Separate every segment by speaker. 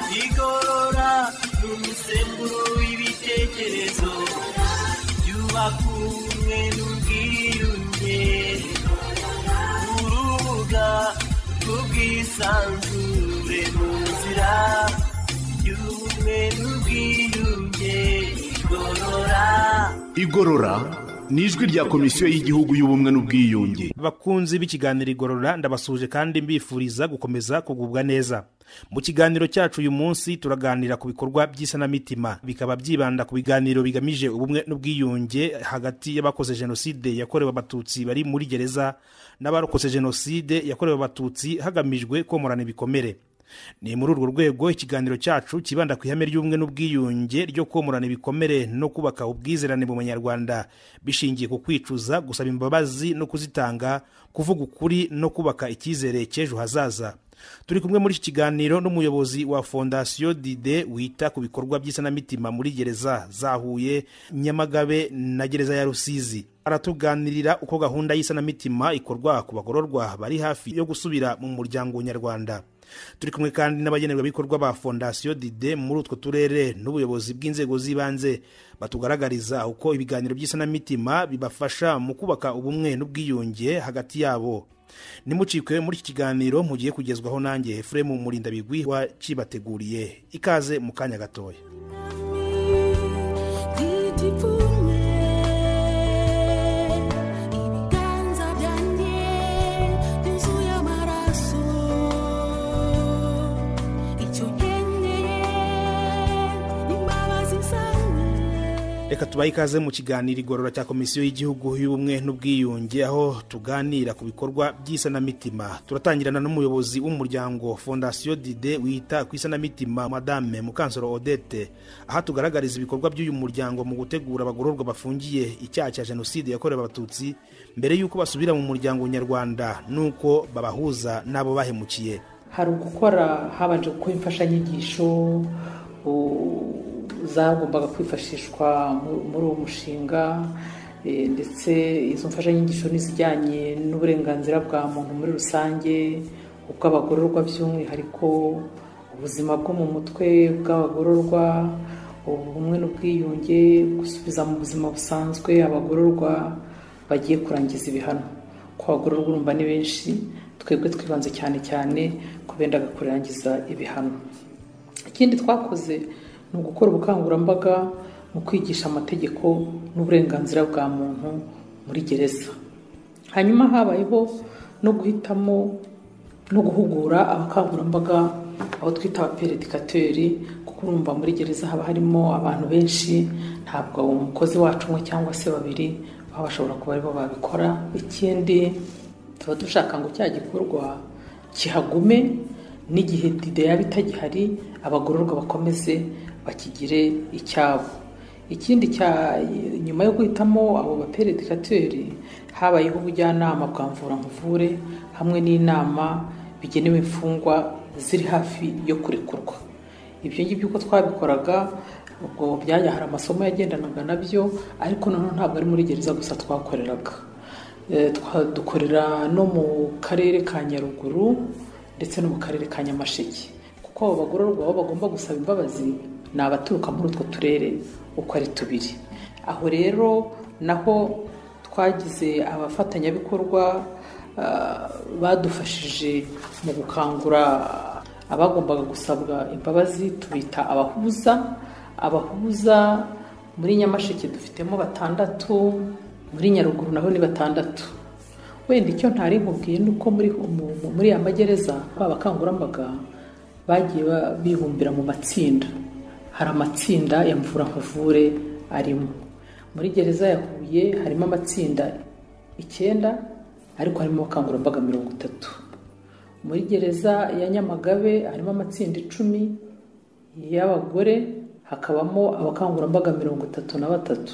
Speaker 1: igorora ni umusemburo w'ibitekerezo byubaka ubumwe n'ubwiyunge urubuga rw'ubwisanzure mu nzira y'ubumwe n'ubwiyunge igorora
Speaker 2: igorora ni ijwi rya komisiyo y'igihugu y'ubumwe n'ubwiyunge
Speaker 3: bakunzi b'ikiganiro igorora ndabasuhuje kandi mbifuriza gukomeza kugubwa neza mu kiganiro cyacu uyu munsi turaganira ku bikorwa by'isanamitima bikaba byibanda ku biganiro bigamije ubumwe n'ubwiyunge hagati y'abakoze jenoside yakorewe abatutsi bari muri gereza n'abarokotse jenoside yakorewe abatutsi hagamijwe komorana ibikomere ni muri urwo rwego ikiganiro cyacu kibanda ku ihame ry'ubumwe n'ubwiyunge ryo komorana ibikomere no kubaka ubwizerane mu banyarwanda bishingiye ku kwicuza gusaba imbabazi no kuzitanga kuvuga ukuri no kubaka icyizere cy'ejo hazaza turi kumwe muri iki kiganiro n'umuyobozi wa fondasiyo dide wita ku bikorwa by'isanamitima muri gereza za huye nyamagabe na gereza ya rusizi aratuganirira uko gahunda y'isanamitima ikorwa ku bagororwa bari hafi yo gusubira mu muryango nyarwanda turi kumwe kandi n'abagenerwabikorwa ba fondasiyo dide muri utwo turere n'ubuyobozi bw'inzego z'ibanze batugaragariza uko ibiganiro by'isanamitima bibafasha mu kubaka ubumwe n'ubwiyunge hagati yabo nimucikwe muri iki kiganiro mugiye kugezwaho nanjye efuremu murindabigwi wakibateguriye ikaze mu kanya gatoya reka tubahe ikaze mu kiganiro igorora cya komisiyo y'igihugu y'ubumwe n'ubwiyunge aho tuganira ku bikorwa by'isanamitima turatangirana n'umuyobozi w'umuryango fondasiyo dide wita ku isanamitima madame mukansoro odette aho tugaragariza ibikorwa by'uyu muryango mu gutegura abagororwa bafungiye icyaha cya jenoside yakorewe abatutsi mbere y'uko basubira mu muryango nyarwanda n'uko babahuza n'abo bahemukiye
Speaker 4: hari ugukora habanje gukora imfashanyigisho zagombaga kwifashishwa muri uwo mushinga ndetse izo mfashanyigisho n'izijyanye n'uburenganzira bwa muntu muri rusange ubw'abagororwa by'umwihariko ubuzima bwo mu mutwe bw'abagororwa ubumwe n'ubwiyunge gusubiza mu buzima busanzwe abagororwa bagiye kurangiza ibihano ko abagororwa urumva ni benshi twebwe twibanze cyane cyane ku bendaga kurangiza ibihano ikindi twakoze ni ugukora ubukangurambaga mu kwigisha amategeko n'uburenganzira bwa muntu muri gereza hanyuma habayeho no guhitamo no guhugura abakangurambaga aho twita abaperedikateri kuko urumva muri gereza haba harimo abantu benshi ntabwo umukozi wacu umwe cyangwa se babiri baba bashobora kuba aribo babikora ikindi tuba dushaka ngo cya gikorwa kihagume n'igihe dide yaba itagihari abagororwa bakomeze bakigire icyabo ikindi cya nyuma yo guhitamo abo baperedikateri habayeho ubujyanama bwa mvura nkuvure hamwe n'inama bigenewe imfungwa ziri hafi yo kurekurwa ibyo ngibyo uko twabikoraga ubwo byajya hari amasomo yagendanaga nabyo ariko noneho ntabwo ari muri gereza gusa twakoreraga dukorera no mu karere ka nyaruguru ndetse no mu karere ka nyamasheke kuko abo bagororwa aho bagomba gusaba imbabazi ni abaturuka muri utwo turere uko ari tubiri aho rero naho twagize abafatanyabikorwa badufashije mu gukangura abagombaga gusabwa imbabazi tubita abahuza abahuza muri nyamasheke dufitemo batandatu muri nyaruguru naho ni batandatu wenda icyo ntari nkubwiye ni uko muri ya magereza abakangurambaga bagiye bibumbira mu matsinda hari amatsinda ya mvura nkuvure arimo muri gereza ya huye harimo amatsinda icyenda ariko harimo abakangurambaga mirongo itatu muri gereza ya nyamagabe harimo amatsinda icumi y'abagore hakabamo abakangurambaga mirongo itatu na batatu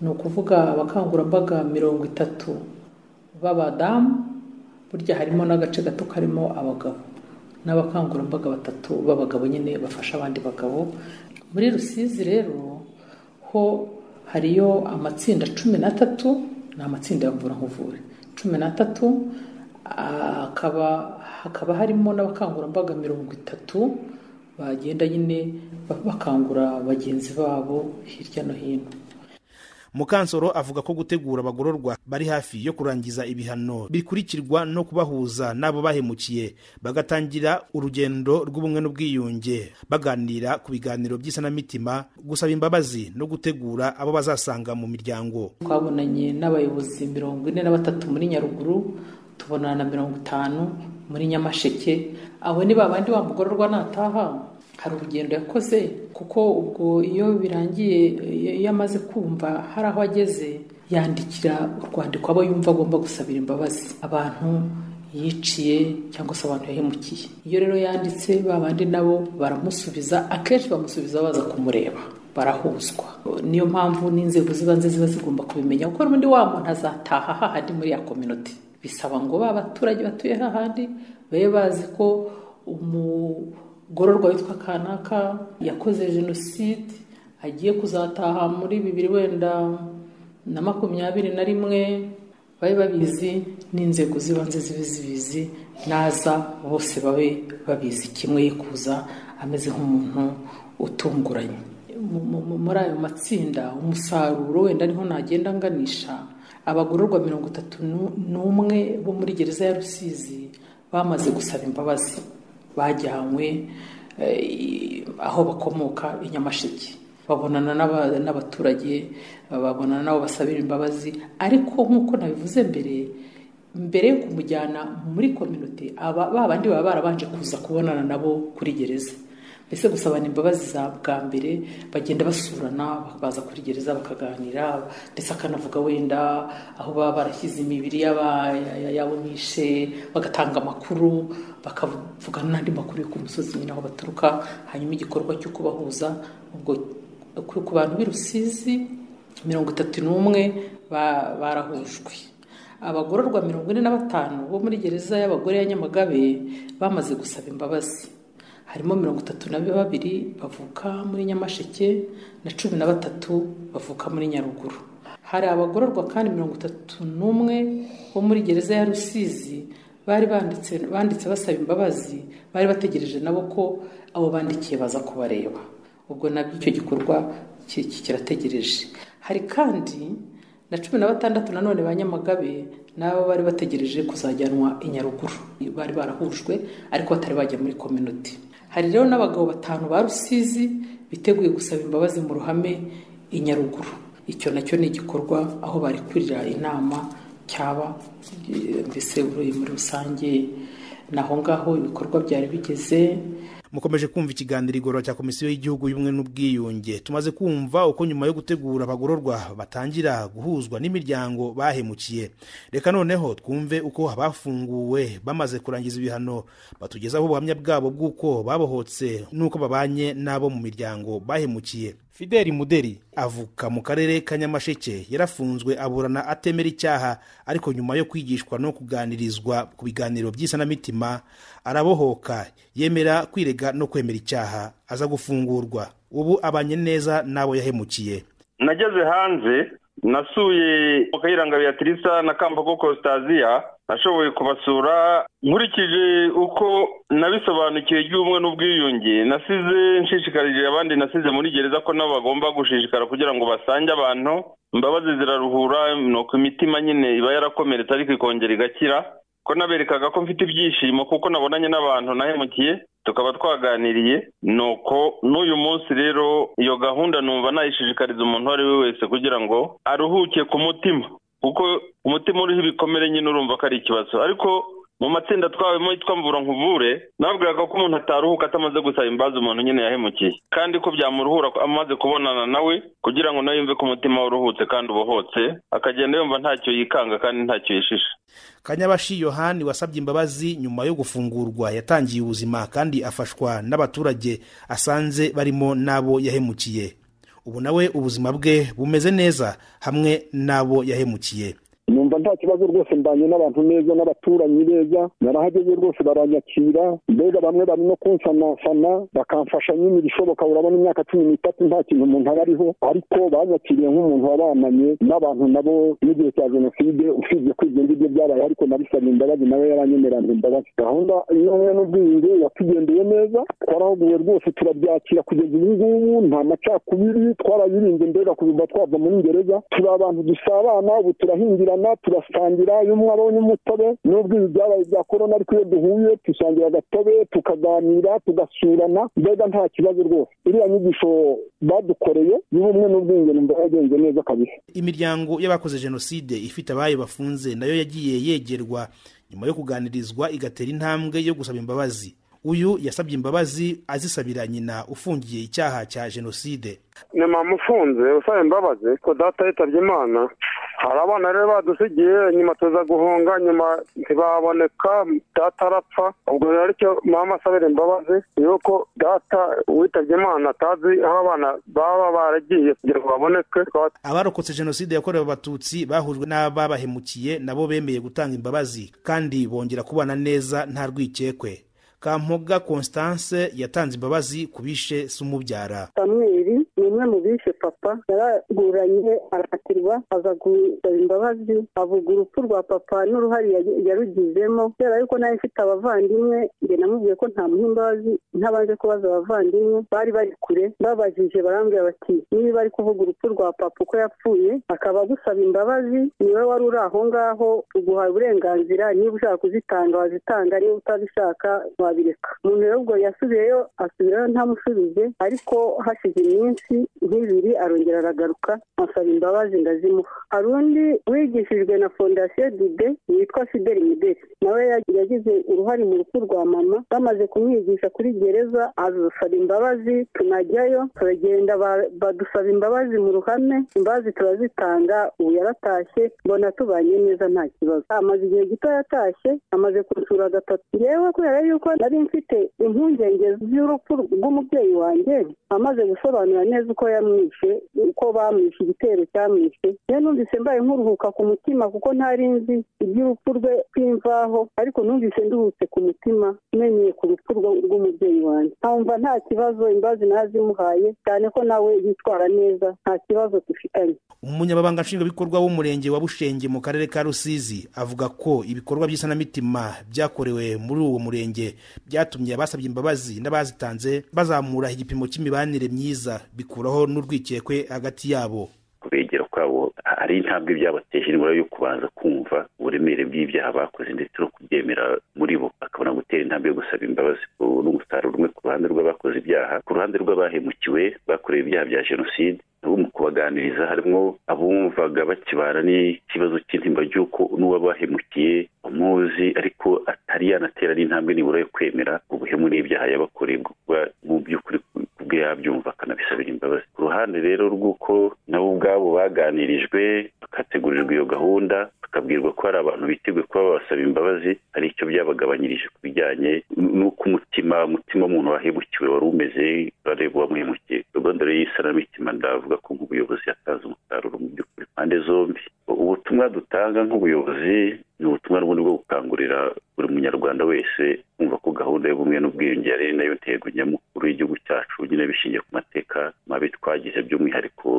Speaker 4: ni ukuvuga abakangurambaga mirongo itatu b'abadamu burya harimo n'agace gato karimo abagabo n'abakangurambaga batatu b'abagabo nyine bafasha abandi bagabo muri rusizi rero ho hariyo amatsinda cumi n'atatu ni amatsinda ya mvura cumi n'atatu hakaba harimo n'abakangurambaga mirongo itatu bagenda nyine bakangura bagenzi babo hirya no hino
Speaker 3: mukansoro avuga ko gutegura abagororwa bari hafi yo kurangiza ibihano bikurikirwa no kubahuza n'abo bahemukiye bagatangira urugendo rw'ubumwe n'ubwiyunge baganira ku biganiro by'isanamitima gusaba imbabazi no gutegura abo bazasanga mu miryango
Speaker 4: twabonanye n'abayobozi mirongo ine na batatu muri nyaruguru tubonana na mirongo itanu muri nyamasheke abo ni babandi wa mugororwa nataha hari urugendo yakoze kuko ubwo iyo birangiye iyo amaze kumva hari aho ageze yandikira urwandiko abo yumva agomba gusabira imbabazi abantu yiciye cyangwa se abantu yahemukiye iyo rero yanditse ba bandi nabo baramusubiza akenshi bamusubiza baza kumureba barahuzwa niyo mpamvu n'inzego z'ibanze ziba zigomba kubimenya kuko n'ubundi wa muntu azataha hahandi muri ya kominoti bisaba ngo ba baturage batuye hahandi babe bazi ko umu umugororwa witwa kanaka yakoze jenoside agiye kuzataha muri bibiri wenda na makumyabiri na rimwe babe babizi n'inzego z'ibanze zibe zibizi naza bose babe babizi kimwe yikuza ameze nk'umuntu utunguranye muri ayo matsinda umusaruro wenda niho nagenda nganisha abagororwa mirongo itatu n'umwe bo muri gereza ya rusizi bamaze gusaba imbabazi bajyanywe aho bakomoka i nyamasheke babonana n'abaturage babonana n'abo basabira imbabazi ariko nk'uko nabivuze mbere mbere yo kumujyana muri kominote ba bandi baba barabanje kuza kubonana nabo kuri gereza mbese gusabana imbabazi za bwa mbere bagenda basurana baza kuri gereza bakaganira ndetse akanavuga wenda aho baba barashyize imibiri y'abamwishe bagatanga amakuru bakavugana n'andi makuru yo ku musozi nyine aho baturuka hanyuma igikorwa cyo kubahuza ubwo ku bantu b'i rusizi mirongo itatu n'umwe barahujwe abagororwa mirongo ine na batanu bo muri gereza y'abagore ya nyamagabe bamaze gusaba imbabazi harimo mirongo itatu na babiri bavuka muri nyamasheke na cumi na batatu bavuka muri nyaruguru hari abagororwa kandi mirongo itatu n'umwe bo muri gereza ya rusizi bari banditse banditse basaba imbabazi bari bategereje nabo ko abo bandikiye baza kubareba ubwo nabyo icyo gikorwa kirategereje hari kandi na cumi na batandatu nanone ba nyamagabe nabo bari bategereje kuzajyanwa i nyaruguru bari barahujwe ariko batari bajya muri kominoti hari rero n'abagabo batanu ba rusizi biteguye gusaba imbabazi mu ruhame i nyaruguru icyo nacyo ni igikorwa aho bari kurira inama cyaba mbese uruye muri rusange naho ngaho ibikorwa byari bigeze
Speaker 3: mukomeje kumva ikiganiro igorora cya komisiyo y'igihugu y'ubumwe n'ubwiyunge tumaze kumva uko nyuma yo gutegura abagororwa batangira guhuzwa n'imiryango bahemukiye reka noneho twumve uko abafunguwe bamaze kurangiza ibihano batugezaho ubuhamya bwabo bw'uko babohotse n'uko babanye n'abo mu miryango bahemukiye fideli muderi avuka mu karere ka nyamasheke yarafunzwe aburana atemera icyaha ariko nyuma yo kwigishwa no kuganirizwa ku biganiro by'isanamitima arabohoka yemera kwirega no kwemera icyaha aza gufungurwa ubu abanye neza n'abo yahemukiye
Speaker 5: nageze hanze nasuye kayiranga beatrice na kambago kositaziya nashoboye kubasura nkurikije uko nabisobanukiwe ry'ubumwe n'ubwiyunge nasize nshishikarije abandi nasize muri gereza ko nabo bagomba gushishikara kugira ngo basange abantu imbabazi ziraruhura nuko imitima nyine iba yarakomeretse ariko ikongera igakira ko naberekaga ko mfite ibyishimo kuko nabonanye n'abantu nahemukiye tukaba twaganiriye nuko n'uyu munsi rero iyo gahunda numva nayishishikariza umuntu uwo ari we wese kugira ngo aruhuke ku mutima kuko umutima uriho ibikomere nyine urumva ko ari ikibazo ariko mu matsinda twabemo yitwa mvura nkuvure nababwiraga ko umuntu ataruhuka atamaze gusaba imbabazi umuntu nyine yahemukiye kandi ko byamuruhura amaze kubonana nawe kugira ngo nawe yumve ko umutima we uruhutse kandi ubohotse akagenda yumva ntacyo yikanga kandi ntacyo yishisha
Speaker 3: kanyabashi yohani wasabye imbabazi nyuma yo gufungurwa yatangiye ubuzima kandi afashwa n'abaturage asanze barimo n'abo yahemukiye ubu nawe ubuzima bwe bumeze neza hamwe n'abo yahemukiye
Speaker 6: numva nta kibazo rwose mbanye n'abantu neza n'abaturanyi beza narahageze rwose baranyakira mbega bamwe bari no kunsanasana bakamfasha nyine ibishoboka urabona imyaka cumi n'itatu nta kintu umuntu aba ariho ariko banyakiriye nk'umuntu wabananye n'abantu nabo n'igihe cya jenoside usibye ko ibyo ngibyo byabaye ariko nabisabye imbabazi nawe yaranyemeranye imbabazi gahunda y'ubumwe n'ubwiyunge yatugendeye neza twarahuguye rwose turabyakira kugeza ubu ngubu nta macakubiri twarayirinze mbega kuva twava muri ngereza turi abantu dusabana ubu turahingirana turasangira iyo umwe abonye umutobe n'ubwo ibi byabaye bya korona ariko iyo duhuye dusangira agatobe tukaganira tugasurana mbega nta kibazo rwose iriya nyigisho badukoreye y'ubumwe n'ubwiyunge numva yagenze neza kabisa
Speaker 3: imiryango y'abakoze jenoside ifite abayo bafunze nayo yagiye yegerwa nyuma yo kuganirizwa igatera intambwe yo gusaba imbabazi uyu yasabye imbabazi azisabira nyina ufungiye icyaha cya jenoside
Speaker 7: ni mama ufunze usaba imbabazi ko data yitabye imana hari abana rero badusigiye nyuma tuza guhunga nyuma ntibaboneka data arapfa ubwo rero aricyo mama asabira imbabazi yuko data witabye imana atazi aho abana baba baragiye kugira ngo baboneke
Speaker 3: abarokotse jenoside yakorewe abatutsi bahujwe n'ababahemukiye nabo bemeye gutanga imbabazi kandi bongera kubana neza nta rwikekwe kampoga constance yatanze imbabazi ku bishe sumubyara
Speaker 8: samweri ni umwe mu bishe papa yaraguranye arakatirwa aza gusaba imbabazi avuga urupfu rwa papa n'uruhare ya- yarugizemo kubera yuko nawe mfite abavandimwe njye namubwiye ko ntamuha imbabazi ntabanje kubaza abavandimwe bari bari kure babajije barambwira bati niba ari kuvuga urupfu rwa papa uko yapfuye akaba agusaba imbabazi niwe wari uri aho ngaho uguha uburenganzira niba ushaka kuzitanga wazitanga niba utabishaka wabireka umuntu rero ubwo yasubiyeyo asubirayo ntamusubize ariko hashize iminsi nk'ibiri arongera aragaruka asaba imbabazi ndazimuha hari undi wigishijwe na fondasiyo dide witwa fideli mudeli nawe yag- yagize uruhare mu rupfu rwa mama bamaze kumwigisha kuri gereza azasaba imbabazi tunajyayo turagenda ba- badusaba imbabazi mu ruhame imbabazi turazitanga ubu yaratashye mbona tubanye neza nta kibazo amaze igihe gito yatashye amaze kunsura gatatu yewe kubera yuko nari mfite impungenge z'urupfu rw'umubyeyi wanjye amaze gusobanura neza uko yamwishe uko bamwishe igitero cyamwishe rero numvise mbaye nkuruhuka ku mutima kuko ntari nzi iby'urupfu rwe kw'imvaho ariko numvise nduhutse ku mutima menyeye ku rupfu rwo- rw'umubyeyi wanjye nkumva nta kibazo imbabazi nazimuhaye cyane ko nawe yitwara neza nta kibazo dufitanye
Speaker 3: umunyamabanga nshingwabikorwa w'umurenge wa bushenge mu karere ka rusizi avuga ko ibikorwa by'isanamitima byakorewe muri uwo murenge byatumye abasabye imbabazi n'abazitanze bazamura igipimo cy'imibanire myiza bikuraho n'urwikekwe hagati yabo
Speaker 5: kubegera kwabo hari intambwe byabateje indwara yo kubanza kumva uburemere bw'ibyaha bakoze ndetse no kubyemera muri bo bakabona gutera intambwe yo gusaba imbabazi ubu ni umusaruro umwe ku ruhande rw'abakoze ibyaha ku ruhande rw'abahemukiwe bakorewe ibyaha bya jenoside nabo mu kubaganiriza harimo abumvaga bakibana n'ikibazo cy'intimba ry'uko n'uwabahemukiye amuzi ariko atari yanatera n'intambwe nibura yo kwemera ubuhemu n'ibyaha yabakoreye bwo kuba mu by'ukuri ubwe yabyumva akanabisabira imbabazi ku ruhande rero rw'uko nabo ubwabo baganirijwe bakategurirwa iyo gahunda bakabwirwa ko hari abantu biteguye kuba babasaba imbabazi hari icyo byabagabanyirije ku bijyanye n'uko umutima umutima w'umuntu wahemukiwe wari umeze bareba uwamuhemukiye gahunda rero y'isanamitima ndavuga ko nk'ubuyobozi yatanze umusaruro mu by'ukuri impande zombi ubutumwa dutanga nk'ubuyobozi ni ubutumwa n'ubundi bwo gukangurira buri munyarwanda wese kumva ko gahunda y'ubumwe n'ubwiyunge yari ari nayo ntego nyamukuru y'igihugu cyacu nyine bishingiye ku mateka mabi twagize by'umwihariko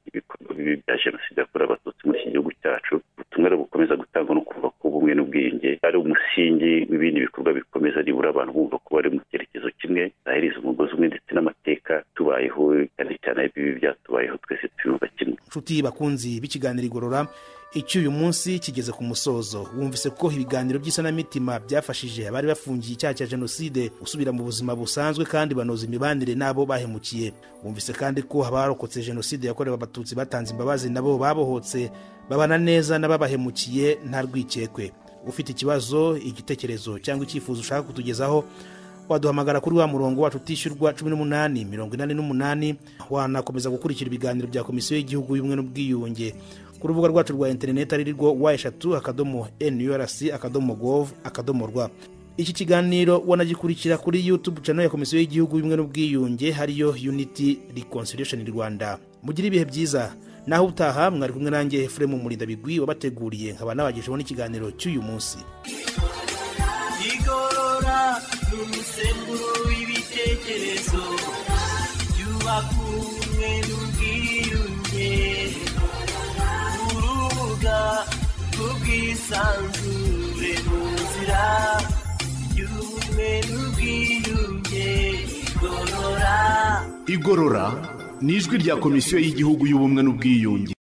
Speaker 5: ibikorwa bibi bya jenoside yakorewe abatutsi muri iki gihugu cyacu ubutumwa rero bukomeza gutangwa no kuvuga ko ubumwe n'ubwiyunge ari umusingi w'ibindi bikorwa bikomeza nibura abantu bumva ko bari mu cyerekezo kimwe zahiriza umugozi umwe ndetse n'amateka tubayeho cyane cyane ibibi byatubayeho twese twiyumva kimwe
Speaker 3: nshuti bakunzi b'ikiganiro igorora icyo uyu munsi kigeze ku musozo wumvise ko ibiganiro by'isanamitima byafashije abari bafungiye icyaha cya jenoside gusubira mu buzima busanzwe kandi banoza imibanire n'abo bahemukiye wumvise kandi ko abarokotse jenoside yakorewe abatutsi batanze imbabazi nabo babohotse babana neza n'ababahemukiye nta rwikekwe ufite ikibazo igitekerezo cyangwa icyifuzo ushaka kutugezaho waduhamagara kuri wa murongo wacu utishyurwa cumi n'umunani mirongo inani n'umunani wanakomeza gukurikira ibiganiro bya komisiyo y'igihugu y'ubumwe n'ubwiyunge ku rubuga rwacu rwa interineti ari rwo wa eshatu akadomo nurc akadomo gov akadomo rwa iki kiganiro wanagikurikira kuri youtube channel ya komisiyo y'igihugu y'ubumwe n'ubwiyunge hariyo unity reconciliation rwanda mugire ibihe byiza naho utaha mwari kumwe nanjye efuremu murindabigwi wabateguriye nkaba nabagejeho n'ikiganiro cy'uyu munsi
Speaker 1: igorora ni umusemburo w'ibitekerezo byubaka ubumwe n'ubwiyunge urubuga rw'ubwisanzure mu nzira y'ubumwe n'ubwiyunge igorora
Speaker 2: igorora ni ijwi rya komisiyo y'igihugu y'ubumwe n'ubwiyunge